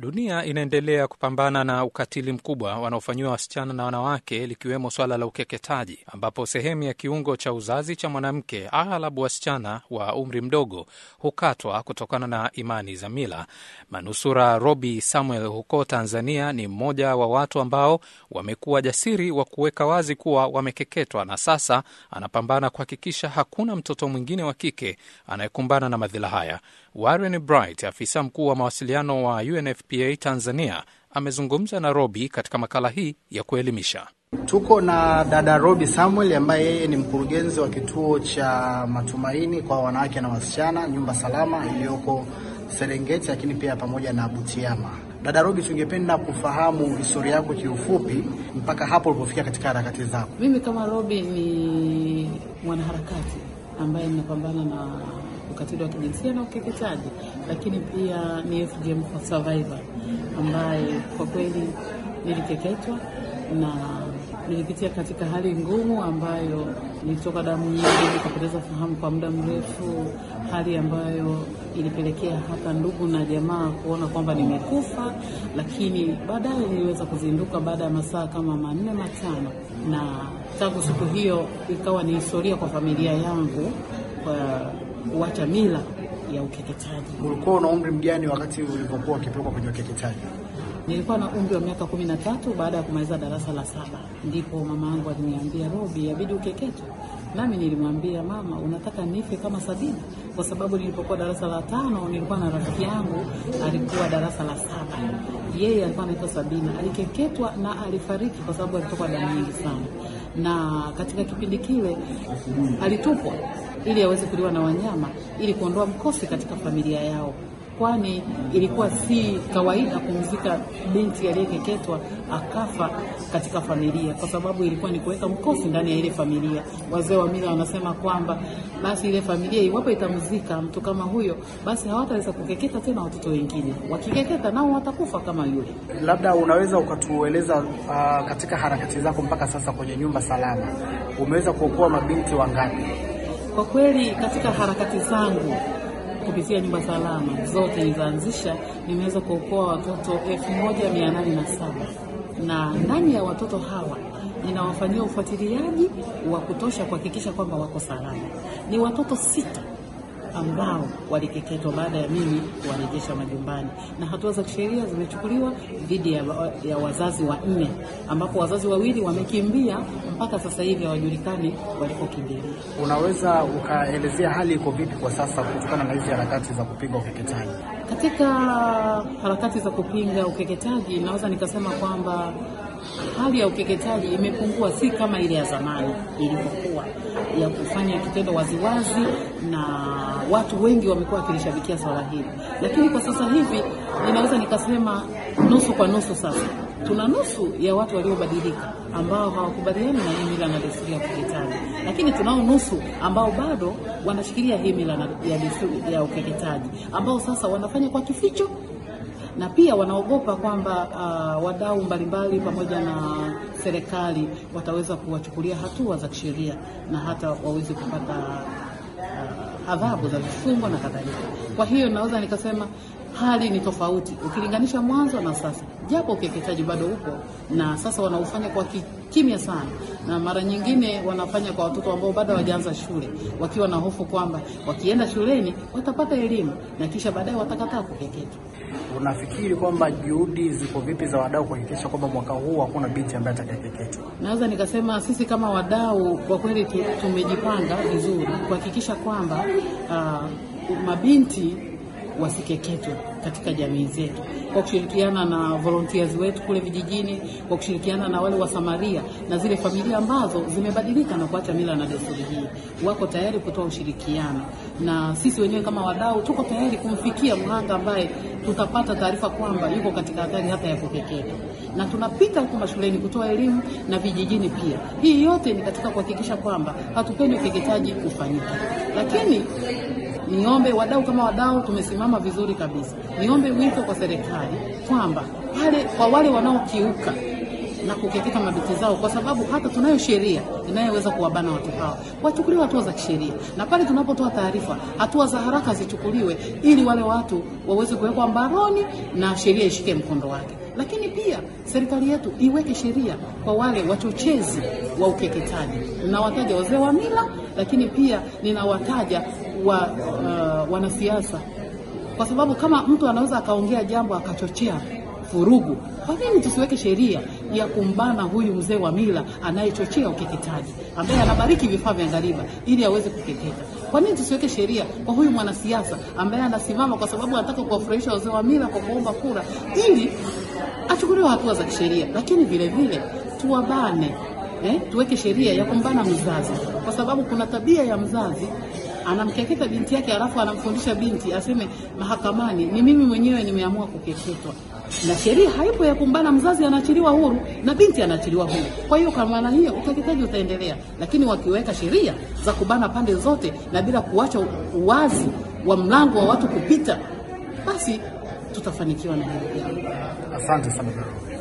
Dunia inaendelea kupambana na ukatili mkubwa wanaofanyiwa wasichana na wanawake, likiwemo swala la ukeketaji, ambapo sehemu ya kiungo cha uzazi cha mwanamke, aghalabu wasichana wa umri mdogo, hukatwa kutokana na imani za mila. Manusura Robi Samuel huko Tanzania ni mmoja wa watu ambao wamekuwa jasiri wa kuweka wazi kuwa wamekeketwa, na sasa anapambana kuhakikisha hakuna mtoto mwingine wa kike anayekumbana na madhila haya. Warren Bright, afisa mkuu wa mawasiliano wa UNFPA Tanzania, amezungumza na Robi katika makala hii ya kuelimisha. Tuko na dada Robi Samuel ambaye yeye ni mkurugenzi wa kituo cha matumaini kwa wanawake na wasichana, nyumba salama iliyoko Serengeti, lakini pia pamoja na Butiama. Dada Robi, tungependa kufahamu historia yako kiufupi mpaka hapo ulipofika katika harakati zako. Mimi kama Robi ni mwanaharakati ambaye ninapambana na ukatili wa kijinsia na ukeketaji, lakini pia ni FGM for survivor ambaye kwa kweli nilikeketwa na nilipitia katika hali ngumu ambayo nilitoka damu nyingi, nikapoteza fahamu kwa muda mrefu, hali ambayo ilipelekea hata ndugu na jamaa kuona kwamba nimekufa, lakini baadaye niliweza kuzinduka baada ya masaa kama manne matano, na tangu siku hiyo ikawa ni historia kwa familia yangu kwa kuacha mila ya ukeketaji. Ulikuwa una umri mgani wakati ulipokuwa ukipelekwa kwenye ukeketaji? Nilikuwa na umri wa miaka kumi na tatu. Baada ya kumaliza darasa la saba, ndipo mama yangu aliniambia, Robi, yabidi ukeketwe. Nami nilimwambia mama, unataka nife kama Sabina? Kwa sababu nilipokuwa darasa la tano nilikuwa na rafiki yangu alikuwa darasa la saba, yeye alikuwa anaitwa Sabina, alikeketwa na alifariki kwa sababu alitoka damu nyingi sana, na katika kipindi kile alitupwa ili aweze kuliwa na wanyama ili kuondoa mkosi katika familia yao kwani ilikuwa si kawaida kumzika binti aliyekeketwa akafa katika familia, kwa sababu ilikuwa ni kuweka mkosi ndani ya ile familia. Wazee wa mila wanasema kwamba basi ile familia iwapo itamzika mtu kama huyo, basi hawataweza kukeketa tena watoto wengine, wakikeketa nao watakufa kama yule. Labda unaweza ukatueleza uh, katika harakati zako mpaka sasa kwenye nyumba salama umeweza kuokoa mabinti wangapi? Kwa kweli katika harakati zangu kupitia nyumba salama zote nilizoanzisha nimeweza kuokoa watoto elfu moja mia nane na saba na ndani ya watoto hawa ninawafanyia ufuatiliaji wa kutosha kuhakikisha kwamba wako salama. Ni watoto sita ambao walikeketwa baada ya mimi kuwarejesha majumbani, na hatua za kisheria zimechukuliwa dhidi ya, ya wazazi wanne, ambapo wazazi wawili wamekimbia mpaka sasa hivi hawajulikani walikokimbilia. Unaweza ukaelezea hali iko vipi kwa sasa kutokana na hizi harakati za kupinga ukeketaji? Katika harakati za kupinga ukeketaji, naweza nikasema kwamba hali ya ukeketaji imepungua, si kama ile ya zamani ilivyokuwa ya kufanya kitendo waziwazi, na watu wengi wamekuwa wakilishabikia swala hili, lakini kwa sasa hivi ninaweza nikasema nusu kwa nusu. Sasa tuna nusu ya watu waliobadilika ambao hawakubaliani na hii mila na desturi ya ukeketaji, lakini tunao nusu ambao bado wanashikilia hii mila ya desturi ya ukeketaji, ambao sasa wanafanya kwa kificho na pia wanaogopa kwamba uh, wadau mbalimbali pamoja na serikali wataweza kuwachukulia hatua za kisheria na hata waweze kupata uh, adhabu za vifungo na kadhalika. Kwa hiyo naweza nikasema hali ni tofauti ukilinganisha mwanzo na sasa, japo ukeketaji bado upo na sasa wanaufanya kwa kimya sana, na mara nyingine wanafanya kwa watoto ambao bado hawajaanza shule, wakiwa na hofu kwamba wakienda shuleni watapata elimu na kisha baadaye watakataa kukeketwa. Unafikiri kwamba juhudi ziko vipi za wadau kuhakikisha kwamba mwaka huu hakuna binti ambaye atakayekeketwa? Naweza nikasema sisi kama wadau kwa kweli tumejipanga vizuri kuhakikisha kwamba uh, mabinti wasikeketwe katika jamii zetu, kwa kushirikiana na volunteers wetu kule vijijini, kwa kushirikiana na wale wasamaria na zile familia ambazo zimebadilika na kuacha mila na desturi hii, wako tayari kutoa ushirikiano, na sisi wenyewe kama wadau tuko tayari kumfikia mhanga ambaye tutapata taarifa kwamba yuko katika hatari hata ya kukeketwa, na tunapita huko mashuleni kutoa elimu na vijijini pia. Hii yote ni katika kuhakikisha kwamba hatupendi ukeketaji ufanyike, lakini niombe wadau kama wadau tumesimama vizuri kabisa. Niombe wito kwa serikali kwamba wale kwa wale wanaokiuka na kukeketa mabinti zao, kwa sababu hata tunayo sheria inayoweza kuwabana watu hao, wachukuliwe hatua za kisheria, na pale tunapotoa taarifa, hatua za haraka zichukuliwe, ili wale watu waweze kuwekwa mbaroni na sheria ishike mkondo wake. Lakini pia serikali yetu iweke sheria kwa wale wachochezi wa ukeketaji. Ninawataja wazee wa mila, lakini pia ninawataja wa, uh, wanasiasa kwa sababu kama mtu anaweza akaongea jambo akachochea vurugu, kwa nini tusiweke sheria ya kumbana huyu mzee wa mila anayechochea ukeketaji, ambaye anabariki vifaa vya ngariba ili aweze kukeketa? Kwa nini tusiweke sheria kwa huyu mwanasiasa ambaye anasimama kwa sababu anataka kuwafurahisha wazee wa mila kwa kuomba kura, ili achukuliwe hatua za kisheria? Lakini vile vile tuwabane eh, tuweke sheria ya kumbana mzazi, kwa sababu kuna tabia ya mzazi anamkeketa binti yake alafu anamfundisha binti aseme mahakamani, ni mimi mwenyewe nimeamua kukeketwa, na sheria haipo ya kumbana. Mzazi anaachiliwa huru na binti anaachiliwa huru. Kwa hiyo kwa maana hiyo ukeketaji utaendelea, lakini wakiweka sheria za kubana pande zote na bila kuacha uwazi wa mlango wa watu kupita, basi tutafanikiwa na hili jambo. Asante sana.